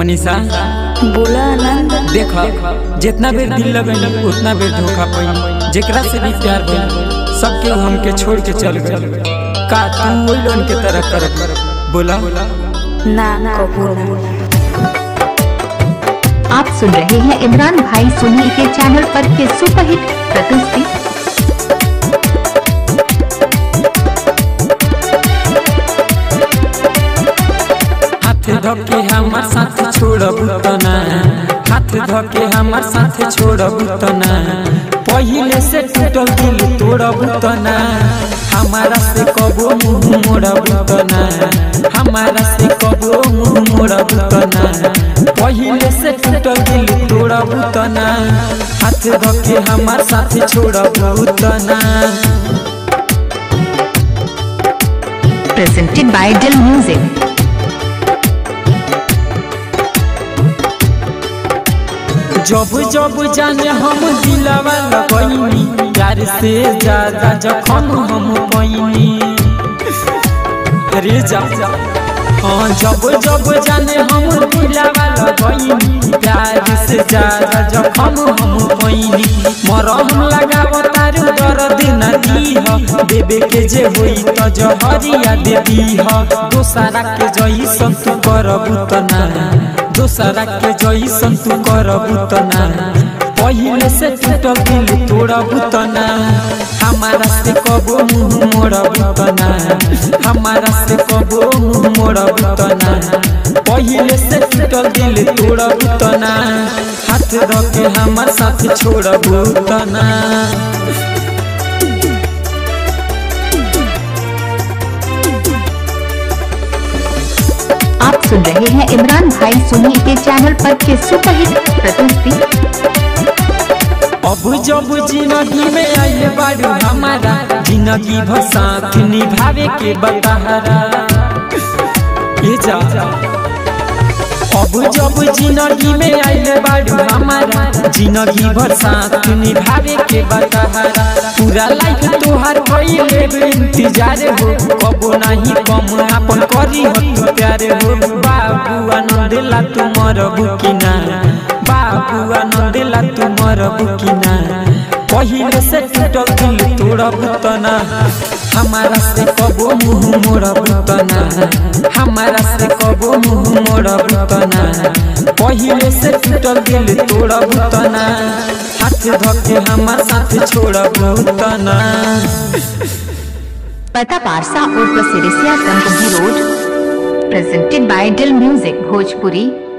मनीषा बोला आनंद देख जितना बेर दिल लगनी उतना बेर धोखा पई जेकरा से भी प्यार भइल सबके हमके छोड़ के चल गए का तू वही लोन के तरह कर बोला ना कबू ना आप सुन रहे हैं इमरान भाई सोनी के चैनल पर के सुपरहिट प्रस्तुति हाथ धके हमार साथ छोड़ब तना हाथ धके हमार साथ छोड़ब तना पहिले से टूटल दिल तोड़ब तना हमारा से कबो मुंह मोड़ब तना हमारा से कबो मुंह मोड़ब तना पहिले से टूटल दिल तोड़ब तना हाथ धके हमार साथ छोड़ब तना प्रेजेंटेड बाय डिल म्यूजिक जब जब जाने हम दिलवा लगैनी प्यार से ज्यादा जखम हम पैनी रे जा हाँ जब जब जाने हम दिलवा लगैनी प्यार से ज्यादा जखम हम पैनी मरम लगाव तारू दर्द न दीह देवे के जे होई त जहरिया दे दीह दोसरा के जैसन तू करबू तना दोसरा के जैसन तू करबू तना पहिले से टूटल दिल तोड़बू तना हमारा से कबो मुंह मोड़बू तना हमारा से कबो मुंह मोड़बू तना पहिले से टूटल दिल तोड़बू तना हाथ रखे हमार साथ छोड़बू तना आप सुन रहे हैं इमरान भाई सोनी के चैनल पर के सुपरहिट प्रस्तुति अब जब जिंदगी में आइल बारू हमारा जिंदगी भर साथ निभावे के बतहरा ये जा अब जब जिंदगी में आइल बारू हमारा जिंदगी भर साथ निभावे के बतहरा पूरा लाइफ तोहार भइले इंतजार हो कबो नहीं कम अपन करी हो तू प्यार हो बाबू आनंद ला तुमर बुकिना बाबू आनंद ला तुमर बुकिना पहिले से टूटल दिल तोड़ब तना हमारा से कबो मुंह मोड़ब तना हमारा से कबो मुंह मोड़ब तना पहिले से टूटल दिल तोड़ब तना हाथ धके हमार साथ छोड़ब तना पता पारसा और प्रसिरिसिया गंगोही रोड प्रेजेंटेड बाय डिल म्यूजिक भोजपुरी